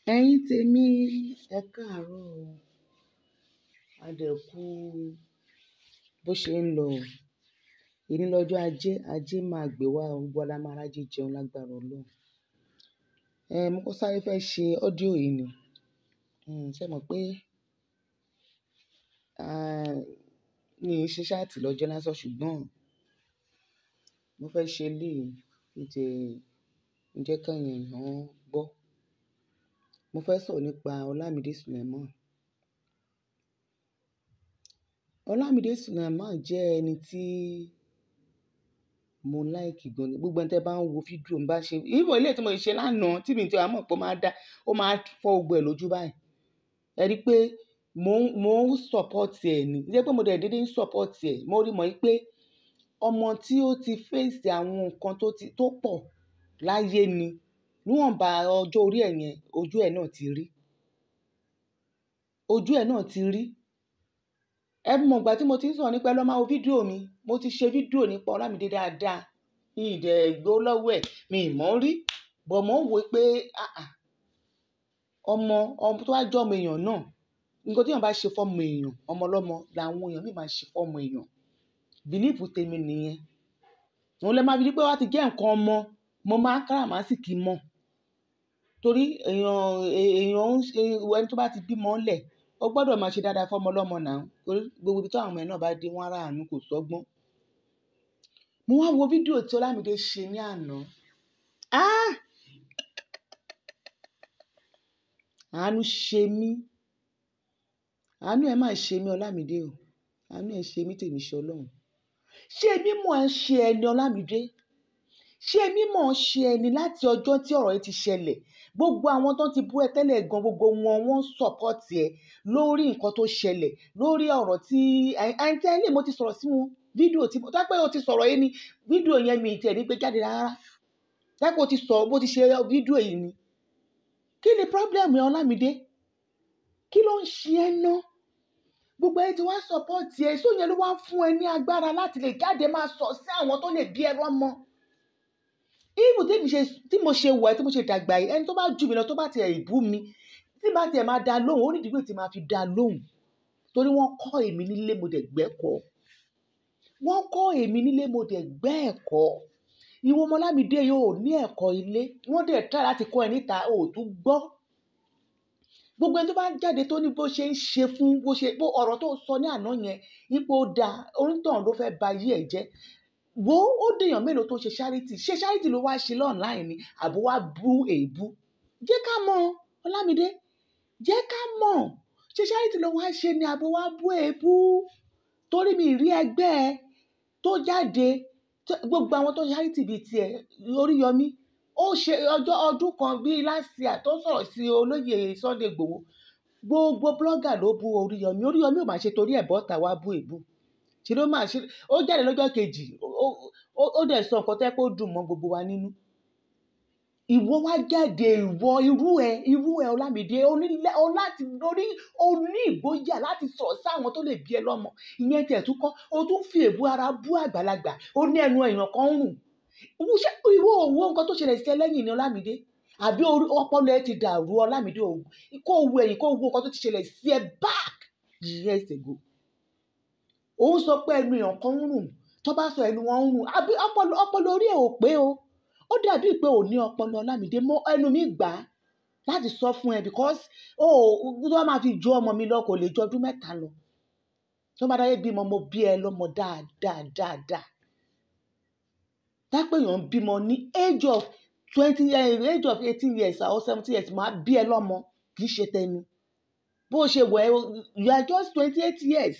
Ẹ̀yin tèmi, ẹ káàárọ̀ o. A dẹ̀ kú bó ṣe ń lọ. Èní lọ́jọ́ ajé, ajé máa gbé wa, gbogbo wa la máa rájé jẹun lágbára Ọlọ́run. Ehn, mo kọ́ sáré fẹ́ ṣe ọ́díò yìí ni. Hmm, ṣé mọ̀ pé, ah, mi ò ṣe ṣáàtì lọ́jọ́ lásán ṣùgbọ́n mo fẹ́ ṣe eléyìí kí n tẹ, ń jẹ́ kí ẹ̀yin èèyàn gbọ́. Mo fẹ́ sọ̀rọ̀ nípa Olamide Suleiman. Olamide Suleiman jẹ́ ẹni tí mo like gan ni. Gbogbo ẹni tí ẹ bá ń wo fídíò ń bá ṣe, even eléyìí tí mo ṣe lánàá tí mi ti wá mọ̀ pé ó máa dá, ó máa fọ́ gbogbo ẹ̀ lójú báyìí. Ẹ rí i pé mò ń, mò ń support ẹ̀ ni. Kì í ṣe pé mo dẹ̀ dédé ń support ẹ̀. Mo rí mọ̀ pé ọmọ tí ó ti face àwọn nǹkan tó ti, tó pọ̀ láyé ni. Níwọ̀nba ọjọ́ orí ẹ̀ yẹn, ojú ẹ̀ náà ti rí. Ojú ẹ̀ náà ti rí. Ẹ mọ̀ ìgbà tí mo ti ń sọ̀rọ̀ nípa ẹ lọ máa wo fídíò mi. Mo ti ṣe fídíò nípa Olamide dáadáa. Mi ì dẹ̀ gbowó lọ́wọ́ ẹ̀, mi ì mọ̀ rí. But mò ń wò pé, àáà, ọmọ, ọmọ tó bá jẹ́ ọmọ èèyàn náà, nǹkan tí èèyàn bá ṣe fún ọmọ èèyàn, ọmọ ọlọ́mọ làwọn èèyàn mìíràn máa ṣe fún ọmọ èèyàn. Belief tèmi nìyẹn. Òun lè máa fi rí pé ó ti jẹ́ nǹkan ọmọ, mo máa ń káràmáṣìkí mọ̀. Torí èèyàn, èèyàn ń ṣe, ẹni tó bá ti bímọ lẹ̀, ó gbọdọ̀ máa ṣe dáadáa fún ọmọ ọlọ́mọ náà. Torí gbogbo ibi tí àwọn ọmọ ẹ̀ náà bá dé, wọ́n á rá àánú kò sọ́gbọ́n. Mo wá wo fídíò tí Olamide ṣe ní àná. Ah! Àánú ṣe mí. Àánú ẹ máa ṣe mí Olamide o. Àánú ẹ ṣe mí tèmi ṣe Ọlọ́run. Ṣé mímọ̀ ẹ ṣe ẹni Olamide? Ṣé mímọ̀ ṣe ẹni láti ọjọ́ tí ọ̀rọ̀ yìí ti ṣẹlẹ̀? Gbogbo àwọn tó ti bú ẹ tẹ́lẹ̀ gan, gbogbo wọn wọ́n support ẹ lórí nǹkan tó ṣẹlẹ̀, lórí ọ̀rọ̀ tí, àìntí ẹ lè mo ti sọ̀rọ̀ sí wọn. Fídíò tí, tó pé o ti sọ̀rọ̀ yìí ni, fídíò yẹn mi ì tẹ̀ ní gbé jáde rárá. Tó pé o ti sọ̀rọ̀, bó ti ṣe fídíò yìí ni. Kí ni problem ẹ Olamide? Kí ló ń ṣe ẹ ná? Gbogbo ẹ ti wá support ẹ, so yẹn ló wá fún ẹ ní agbára láti lè jáde máa sọ̀ sí àwọn tó lè bí ẹ lọ́mọ. Even tí mo ṣe, tí mo ṣe wà, tí mo ṣe dàgbà yìí, ẹni tó bá jù mí lọ, tó bá ti ẹ̀ bú mi, tí bá ti ẹ̀ máa dá lóhùn, ó ní ìdí tí màá fi dá lóhùn. Torí wọ́n kọ́ èmi nílé, mo dẹ̀ gbẹ́kọ̀. Wọ́n kọ́ èmi nílé, mo dẹ̀ gbẹ́ ẹ̀kọ́. Ìwọ ọmọ Olamide yóò ní ẹ̀kọ́ ilé. Wọ́n dẹ̀ try láti kọ́ ẹ níta, o ò tún gbọ́. Gbogbo ẹni tó bá jáde tó ní bó ṣe ń ṣe fún, bó ṣe, bó ọ̀rọ̀ tó sọ ní àná yẹn, ipò da, onítọ̀hún ló fẹ́ ba ayé ẹ̀ jẹ́. Wo ó dèèyàn mélòó tó ṣe charity. Ṣé charity ló wá ṣe online ni? Àbí wá bú èébú? Jẹ́ ká mọ̀ Olamide. Jẹ́ ká mọ̀. Ṣé charity ló wá ṣe ni àbí wá bú èébú? Torí mi rí ẹgbẹ́ ẹ tó jáde, gbogbo àwọn tó charity bíi ti ẹ, Oríyọmí, ó ṣe ọjọ́ ọdún kan bí last year tó sọ̀rọ̀ sí olóyè Sunday Igboho. Gbogbo blogger ló bú Oríyọmí. Oríyọmí ò máa ṣe torí ẹ̀ bọ́ta wá bú èébú. Ṣé ló máa ṣe, ó jáde lọ́jọ́ kejì, ó, ó, ó dẹ̀ sọ nǹkan tẹ́ pé ó dùn mọ́ gbogbo wa nínú. Ìwọ wá jáde, ìwọ irú ẹ, irú ẹ Olamide, o ní lẹ́, o láti lórí, o ní ìgboyà láti sọ̀rọ̀ sí àwọn tó lè bí ẹ lọ́mọ. Ìyẹn tẹ̀ tún kọ́, o tún fi èébú ara bú àgbàlagbà. O ní ẹnu èèyàn kan ń rùn. Ṣé ìwọ ò wo nǹkan tó ṣẹlẹ̀ sí ẹ lẹ́yìn ni Olamide? Àbí orí, ọpọlọ ẹ ti dàrú Olamide o. Kó wo ẹ̀yìn, kó wo nǹkan tó ti ṣẹlẹ̀ sí ẹ back years ago. Ó ń sọ pé ẹnu èèyàn kan ń rùn. Tó bá sọ ẹnu wọn ń rùn, àbí ọpọlọ, ọpọlọ orí ẹ ò pé o. Ó dàbí pé ò ní ọpọlọ Olamide mọ́ ẹnu mi gbà láti sọ fún ẹ because o, tó bá máa fi ju ọmọ mi lọ kò lè ju ọdún mẹ́ta lọ. Tó bá dáyé bímọ, mo bí ẹ lọ́mọ dáadáa, dáadáa. Dápé èèyàn bímọ ní age of twenty, age of eighteen years or seventeen years, màá bí ẹ lọ́mọ. Kì í ṣe tẹnu. Bó ṣe wẹ̀ ẹ́, you are just twenty eight years.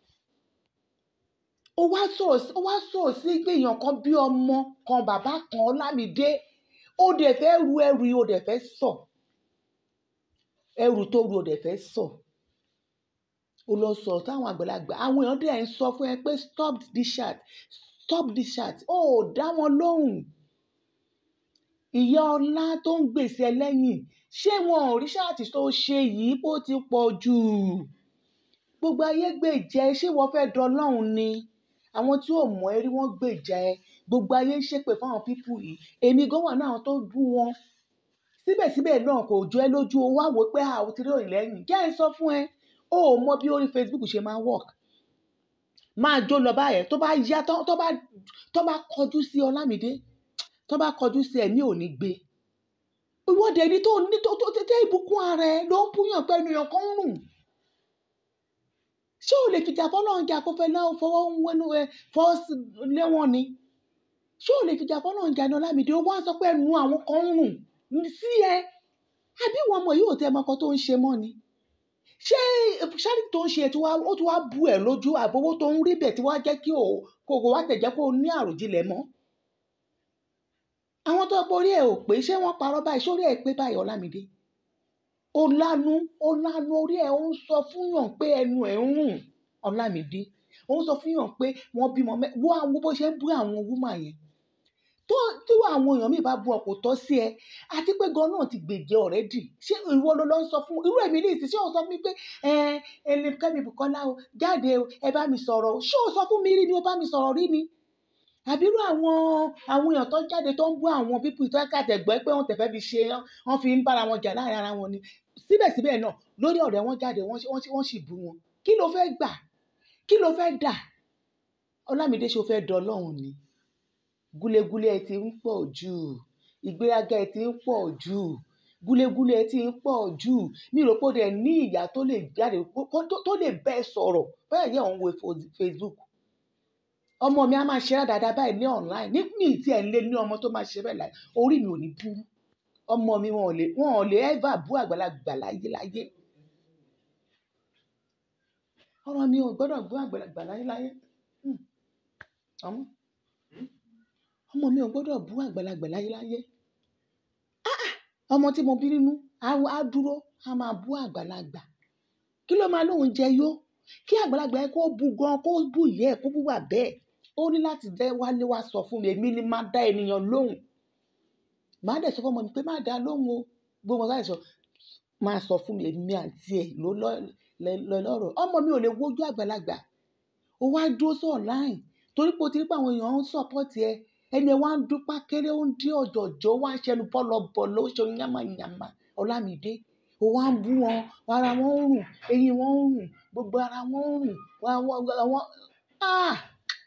Ó wá sọ̀rọ̀ sí, ó wá sọ̀rọ̀ sí pé èèyàn kan bí ọmọ kan, bàbá kan Olamide. Ó dẹ̀ fẹ́ ru ẹrù yìí, ó dẹ̀ fẹ́ sọ̀. Ẹrù tó ru, ó dẹ̀ fẹ́ sọ̀. Ó lọ sọ̀rọ̀ táwọn àgbàlagbà. Àwọn èèyàn dẹ̀ ń sọ fún ẹ pé stop this chat, stop this chat. Ó ò dá wọn lóhùn. Ìyá ọlá tó ń gbèsè ẹ lẹ́yìn. Ṣé wọn ò rí ṣáàtì tó ṣe yìí bó ti pọ̀ jù? Gbogbo ayé gbèjà ẹ, ṣé ìwọ fẹ́ dọlọ́hun ni? Àwọn tí ò mọ̀ ẹ rí wọ́n gbèjà ẹ. Gbogbo ayé ń ṣépè fún àwọn people yìí. Èmi gan wà nínú àwọn tó bú wọn. síbẹ̀síbẹ̀ náà kò jọ ẹ́ lójú o wá wò pé a ò ti rí òyìn lẹ́yìn jẹ́ ẹ sọ fún ẹ o ò mọ bí orí Facebook ṣe máa work máa jó lọ báyẹn tó bá yá tó tó bá tó bá kọjú sí Ọlámídé tó bá kọjú sí ẹ̀mí ò ní gbé ìwọ́de ní tó ní tó tó tẹ́ ìbùkún ara ẹ ló ń búyàn pé ènìyàn kan ń rùn ṣé o lè fìjà fọlọ́run jà kó fẹ́ náà fọwọ́ ń wẹnu ẹ fọ́ léwọ́n ni ṣé o lè fìjà fọlọ́run jà ní Ọlámídé ó wá sọ pé ẹnu àwọn kan ń rùn sí ẹ àbí wọn ọmọ yìí ò tẹ ọmọkan tó ń ṣe mọ́ ni ṣé ṣáàrì tó ń ṣe tí wàá ó ti wá bu ẹ lójú àbówó tó ń rí bẹ̀ tí wàá jẹ́ kí o kò kò wá tẹ̀jẹ́ kó o ní àròjinlẹ̀ mọ́ àwọn tó borí ẹ ò pé ṣé wọ́n parọ́ báyìí sórí ẹ pé báyìí Ọlámídé ó lánú ó lánú orí ẹ ó ń sọ fún yàn pé ẹnu ẹ ń rùn Ọlámídé ó ń sọ fún yàn pé wọ́n bímọ mẹ wo àwọn bó ṣe ń bú àwọn wúmà yẹn tó tí àwọn èèyàn mi bá bu ọkọ tọ́ sí ẹ àti pé gan náà ti gbèjẹ ọ̀rẹ́dì ṣé ìwọ ló lọ ń sọ fún irú èmi ní ìsìn ṣé o sọ fún mi pé ẹ ẹ lè kẹ́mi Bùkọ́lá o jáde o ẹ bá mi sọ̀rọ̀ o ṣé o sọ fún mi rí ni o bá mi sọ̀rọ̀ rí ni àbírú àwọn àwọn èèyàn tó jáde tó ń bú àwọn pípù tó kàtẹ́gbẹ́ pé wọ́n tẹ̀fẹ́ fi ṣe wọ́n fi ń bára wọn jà láàrin ara wọn ni síbẹ̀síbẹ̀ náà lórí ọ̀rẹ́ wọn jáde wọ́n sì- wọ́n sì- wọ́n sì bú wọn kí ló fẹ́ gbà kí ló fẹ́ dà Ọlámídé ṣe o fẹ́ dọlọ́run ni gúlégúlé ẹ ti ń pọ̀ jù ìgbéraga ẹ ti ń pọ̀ jù gúlégúlé ẹ ti ń pọ̀ jù mi ò rò pé ó dẹ̀ ní ìyá tó lè jáde kó- kó- tó- tó lè bẹ́ẹ̀ sọ̀rọ̀ bẹ́ẹ̀ yẹ òun wo fo- Facebook ọmọ mi á máa ṣe dáadáa báyìí ní online ní mi tí ẹ̀ ń lé ní ọmọ tó máa ṣe bẹ́ẹ̀ láì orí mi ò ní burú ọmọ mi wọn ò lè wọn ò lè ever bú àgbàlagbà láyé láyé ọmọ mi ò gbọ́dọ̀ bú àgbàlagbà láyé láyé Hmm. ọmọ ọmọ mi ò gbọ́dọ̀ bú àgbàlagbà láyé láyé ọmọ tí mo bí nínú á á dúró á máa bú àgbàlagbà kí ló máa lóun jẹ yó kí àgbàlagbà yẹn kó bu gan kó bú ìyá ẹ kó bú wà bẹ́ẹ̀ ó ní láti dẹ wálé wá sọ fún mi èmi ni máa dá ènìyàn lóhùn màá dẹ̀ sọ fún ọmọ mi pé má dá lóhùn o gbogbo ọ̀gá ìsọ máa sọ fún mi èmi àti ẹ̀ ló lọ- lẹ- lọ lọ́rọ̀ ọmọ mi ò lè wojú àgbàlagbà ó wá dúró sí online torí pé o ti rí pé àwọn èèyàn ń sọpọ́tì ẹ ẹni ẹ wá ń dúpá kéré ó ń dín ọ̀jọ̀jọ̀ ó wá ń ṣẹnu bọ́lọ̀bọ̀lọ̀ ó ṣe yàmàyàmà Ọlámídé ó wá ń bú wọn ara wọn ń rùn eyín wọn ń rùn gbogbo ara wọn ń rùn wọn wọn wọn ah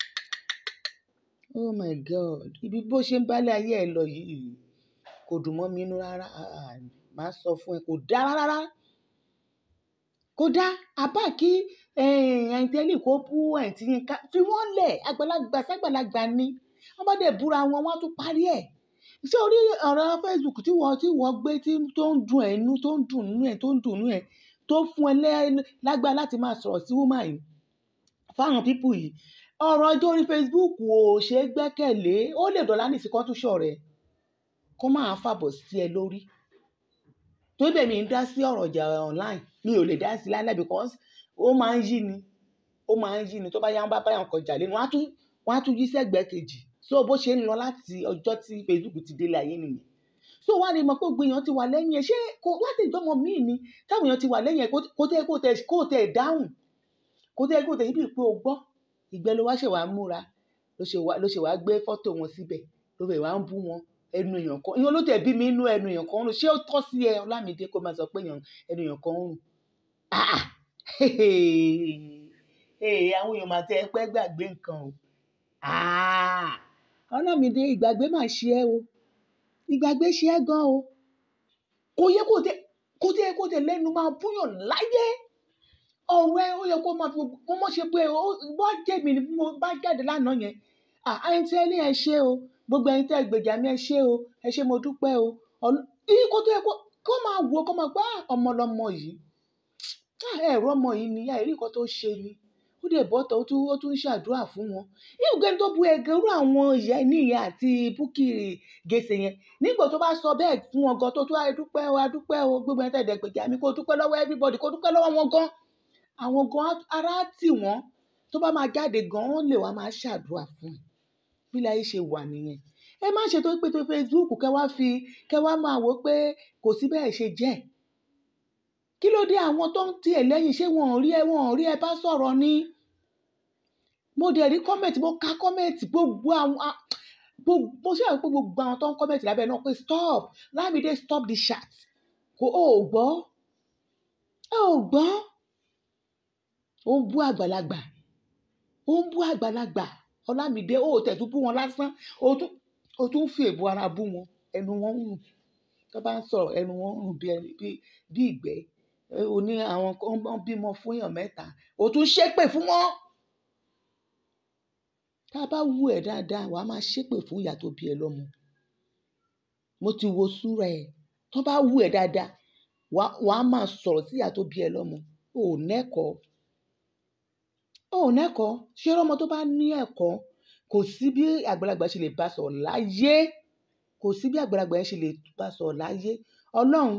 oh my god ibi bó ṣe ń bálé ayé ẹ lọ yìí kò dùn mọ́ mi inú rárá Ah, màá sọ fún ẹ kò dá rárá kò dá àbá kí ẹ̀ǹtẹ́lì kó bú ẹ̀ǹtí yín ká fi wọ́n lẹ̀ àgbàlagbà ságbàlagbà ni wọ́n bá dẹ̀ búra wọn wọ́n á tún parí ẹ̀ ṣé orí ọ̀rọ̀ Facebook tí wọ́n tí wọ́n gbé tí tó ń dùn ẹ̀ nú tó ń dùn nú ẹ̀ tó ń dùn nú ẹ̀ tó fún ẹ lẹ́- lágbára láti máa sọ̀rọ̀ sí woman yìí fáwọn pípù yìí ọ̀rọ̀ ọjọ́ orí Facebook ò ṣe é gbẹ́kẹ̀lé ó lè dọ̀lá nìsí kan tún ṣọ̀rẹ́ kó máa fàbọ̀ sí ẹ lórí tó bẹ̀ mí ń dá sí ọ̀rọ̀ ìjà online mi ò lè dá sí láíláí because ó máa ń yí ni ó máa ń yí ni tó bá yá ń bá báyọ̀ kọjá lẹ́nu wọ́n á tún wọ́n á tún yí sẹ́gbẹ̀ẹ́ kejì so bó ṣe ń lọ láti ọjọ́ tí Facebook ti délé ayé nìyẹn so wá ní mọ̀ pé gbogbo èèyàn ti wà lẹ́yìn ẹ̀ ṣé kò láti ìjọmọ míì ni táwọn èèyàn ti wà lẹ́yìn ẹ̀ kó tẹ́ kó tẹ́ kó tẹ́ dáhùn kó tẹ́ kó tẹ́ ibi pé o gbọ́ ìgbẹ́ ló wá ṣe wàá múra ló ṣe wá ló ṣe wàá gbé fọ́tò wọn síbẹ̀ ló bẹ̀ wá ń bú wọn ẹnu èèyàn kan ìyẹn ló tẹ̀ bí mi inú ẹnu èèyàn kan ń rùn ṣé ó tọ́ sí ẹ Ọlámídé kó máa sọ pé èèyàn ẹnu èèyàn kan ń rùn ah ah ee àwọn èèyàn máa tẹ ẹ pẹ́ gbàgbé nǹkan o ah Ọlámídé ìgbàgbé máa ṣe ẹ́ o ìgbàgbé ṣe ẹ́ gan o kò yẹ kó tẹ kó tẹ kó tẹ lẹ́nu máa búyàn láyé ọ̀rọ̀ ẹ ó yẹ kó máa fi kó mọ̀ ṣe pé ó bá jẹ́ mi ni mo bá jáde lánàá yẹn ah ẹni tí ẹ ní ẹ ṣe o gbogbo ẹni tí ẹ gbèjà mi ẹ ṣe o ẹ ṣe mo dúpẹ́ o ọ̀nà yìí kó tó yẹ kó kó máa wò kó máa gbá ọmọ lọmọ yìí ah ẹ̀rọ ọmọ yìí ni àìrí nǹkan tó ṣe ni ó dẹ̀ bọ́tọ̀ ó tún ó tún ń ṣàdúrà fún wọn ìgbẹ́ni tó bu ẹ̀gẹ́ irú àwọn ìyá níyà àti búkì gèsè yẹn nígbà tó bá sọ bẹ́ẹ̀ fún wọn gan tó tó adúpẹ́ o adúpẹ́ o gbogbo ẹni tẹ̀dẹ̀ gbèjà mi kó dúpẹ́ lọ́wọ́ everybody kó dúpẹ́ lọ́wọ́ wọn gan àwọn gan á- ara á tì wọ́n tó bá máa jáde gan wọ́n lè wá máa ṣàdúrà fún ẹ bí láyé ṣe wà nìyẹn ẹ má ṣe tó pé tó Facebook kẹ wá fi kẹ wá máa wò pé kò sí bẹ́ẹ̀ ṣe jẹ́ kí ló dé àwọn tó ń tiẹ̀ lẹ́yìn ṣé wọn ò rí ẹ wọn ò rí ẹ bá sọ̀rọ̀ ni mo dẹ̀ rí kọ́mẹ̀tì mo ka kọ́mẹ̀tì gbogbo àwọn a- gbogbo ṣé àwọn pé gbogbo àwọn tó ń kọ́mẹ̀tì lábẹ́ náà pé stop Lámìdé stop the chat kò ó gbọ́ ó gbọ́ ó ń bú àgbàlagbà ó ń bú àgbàlagbà Ọlámìdé ó tẹ̀ tún bú wọn lásán ó tún ó tún fi èbú ara bú wọn ẹnu wọn ń rùn tó bá ń sọ̀rọ̀ ẹnu wọn ń rùn bí ẹni bí bí ìgbẹ́ ó ní àwọn kan bímọ fún èèyàn mẹ́ta ó tún ṣépè fún wọn tá a bá wù ẹ́ dáadáa wàá máa ṣépè fún ìyá tó bí ẹ lọ́mọ mo ti wo súra ẹ tó bá wù ẹ́ dáadáa wàá máa sọ̀rọ̀ sí ìyá tó bí ẹ lọ́mọ ò nẹ́kọ̀ọ́ ò nẹ́kọ̀ọ́ ṣé ọmọ tó bá ní ẹ̀kọ́ kò sí bí àgbàlagbà ṣe lè bá sọ̀rọ̀ láyé kò sí bí àgbàlagbà yẹn ṣe lè bá sọ̀rọ̀ láyé ọlọ́run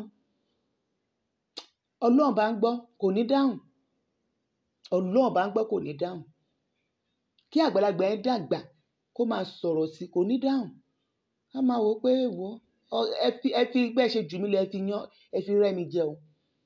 ọlọ́run bá ń gbọ́ kò ní dáhùn ọlọ́run bá ń gbọ́ kò ní dáhùn kí àgbàlagbà yẹn dàgbà kó máa sọ̀rọ̀ sí kò ní dáhùn á máa wò pé wò ẹ fi ẹ fi bẹ́ẹ̀ ṣe jù mí lọ ẹ fi yan ẹ fi rẹ́ mi jẹ o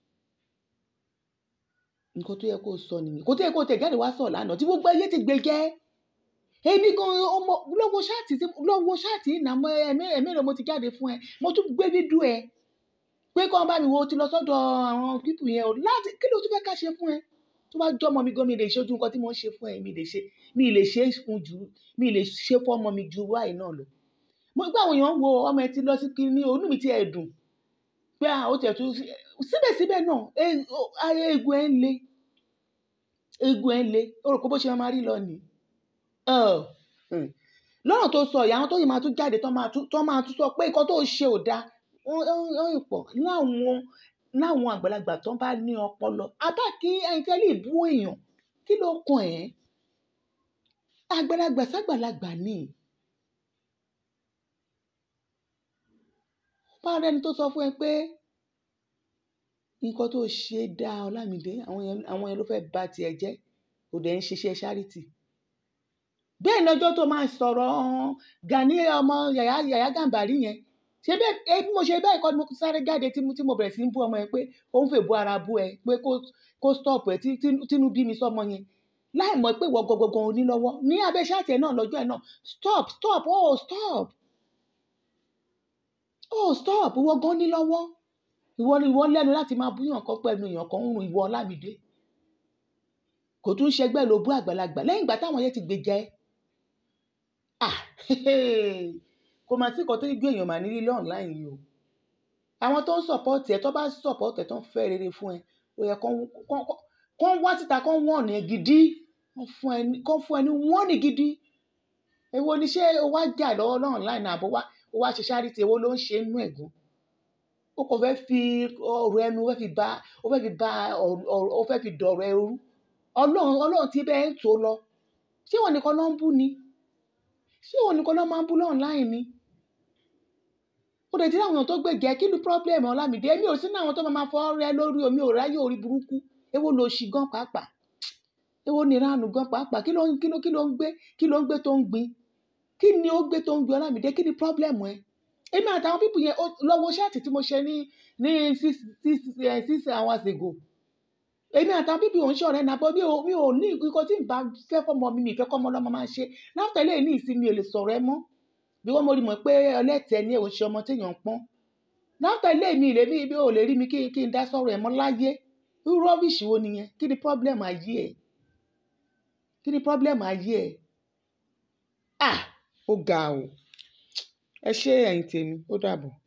nǹkan tó yẹ kó sọ nìyẹn kó tó yẹ kó tẹ̀ jáde wá sọ̀ lánàá tí gbogbo ayé ti gbé jẹ́ èmi gan ọmọ lọ́wọ́ ṣáàtì lọ́wọ́ ṣáàtì ìnàmọ́ ẹ̀mí ẹ̀mí rẹ̀ mo ti jáde fún ẹ mo tún gbé dídú ẹ pé kọ́ bá mi wo ti lọ sọ́dọ̀ àwọn pípù yẹn o láti kí ló tún fẹ́ ká ṣe fún ẹ tó bá jọ́ ọmọ mi gan mi lè ṣe ojú nǹkan tí mo ń ṣe fún ẹ mi lè ṣe mi lè ṣe fún jù mi lè ṣe fún ọmọ mi ju wáyé náà lọ mo gbọ́ àwọn èèyàn ń wo ọmọ ẹ ti lọ sí kí ní onú mi ti ẹ̀ dùn pé ó tẹ̀ tún síbẹ̀síbẹ̀ náà eegun ẹ̀ ń le eegun ẹ̀ ń le ó rò pé bó ṣe máa rí lọ nìí lọ́rọ̀ tó sọ ìyá àwọn tó yìí máa tún jáde tó máa tún sọ pé nǹkan tó ṣe ò dáa wọ́n ń pọ̀ láwọn láwọn àgbàlagbà tó bá ní ọpọlọ abá kí ẹyin tẹ́lẹ̀ bú èèyàn kí ló kàn ẹ́ àgbàlagbà sàgbàlagbà ni bá rẹni tó sọ fún ẹ pé nǹkan tó ṣe dáa Ọlámìdé àwọn yẹn ló fẹ́ bà tiẹ̀ jẹ́ kò dẹ̀ ń ṣiṣẹ́ charity bẹ́ẹ̀ lọ́jọ́ tó máa sọ̀rọ̀ Gani ọmọ Yàyà Yàyà Gàmbàrí yẹn ṣé bẹ́ẹ̀ bí mo ṣe bẹ́ẹ̀ kọ́ ni mo sáré jáde tí mo bẹ̀rẹ̀ sí ń bú ọmọ yẹn pé ó ń fèbú ara bú ẹ pé kó stop ẹ tínú bí mi sọmọ yẹn láì mọ̀ pé ìwọ gangan ò ní lọ́wọ́ ní abẹ́ ṣáàtì ẹ̀ náà lọ́jọ́ ẹ̀ náà stop stop oh stop oh stop ìwọ gan ní lọ́wọ́ ìwọ ni ìwọ lẹ́nu láti máa búyàn kan pẹ̀lú èèyàn kan ń rùn ìwọ Ọlámìdé kò tún ṣẹgbẹ́ ló bú àgbàlagbà lẹ́yìn ìgbà táwọn yẹn ti gbèjà ẹ ah kò mà sí nǹkan tó gbé èèyàn mà ní lílé online yìí o àwọn tó ń support ẹ tó bá support ẹ tó ń fẹ́ rere fún ẹ ó yẹ kán wá síta kán wọ̀n ẹ gidi kán fún ẹ ní wọ́ọ̀nì gidi èwo ni ṣé o wá jà lọ́wọ́ náà online àbọ̀ wá o wá ṣe charity èwo ló ń ṣe inú ẹ̀gún o kò fẹ́ fi ọ̀rọ̀ ẹnu o fẹ́ fi ba o fẹ́ fi ba o fẹ́ fi dọ̀rọ̀ ẹrú ọlọ́run ọlọ́run tí bẹ́ẹ̀ ń tó lọ ṣé wọn nìkan ló ń bú ni ṣé wọn nìkan ló máa ń bú online ni ó lè dín àwọn èèyàn tó gbèjẹ kí ni problem Ọlámìdé èmi ò sí ní àwọn tó máa fọ rẹ lórí omi ò ráyè orí burúkú èwo ló ṣì gan pàápàá èwo ni ìranù gan pàápàá kí ló ń kí ló kí ló ń gbé kí ló ń gbé tó ń gbin kí ni ó gbé tó ń gbin Ọlámìdé kí ni problem ẹ èmi àtàwọn pípù yẹn lọ́wọ́ ṣáàtì tí mo ṣe ní ní six six six hours ago èmi àtàwọn pípù òun ṣọ̀rẹ́ náà bọ́ mi ò mi ò ní nǹkan tí n bá fẹ́ fọmọ mi mi ìfẹ́ kọ́mọ ọlọ́mọ máa ṣe láfẹ́ lẹ́yìn ní ìsinmi ò lè sọ̀rọ̀ ẹ mọ́ bí wọ́n mo rí mọ̀ pé ọlẹ́tẹ̀ ni òun ṣe ọmọ téèyàn ń pọ́n láfẹ́ lẹ́yìn mi ìrèmí bí ò lè rí mi kí kí n dá sọ̀rọ̀ ẹ̀ mọ́ láyé irú rọ́bìṣì wo nìyẹn kí ni problem ayé ẹ̀ kí ni problem ayé ẹ̀ ah ó ga o ẹ ṣé ẹ̀yin tèmi ó dàbọ̀.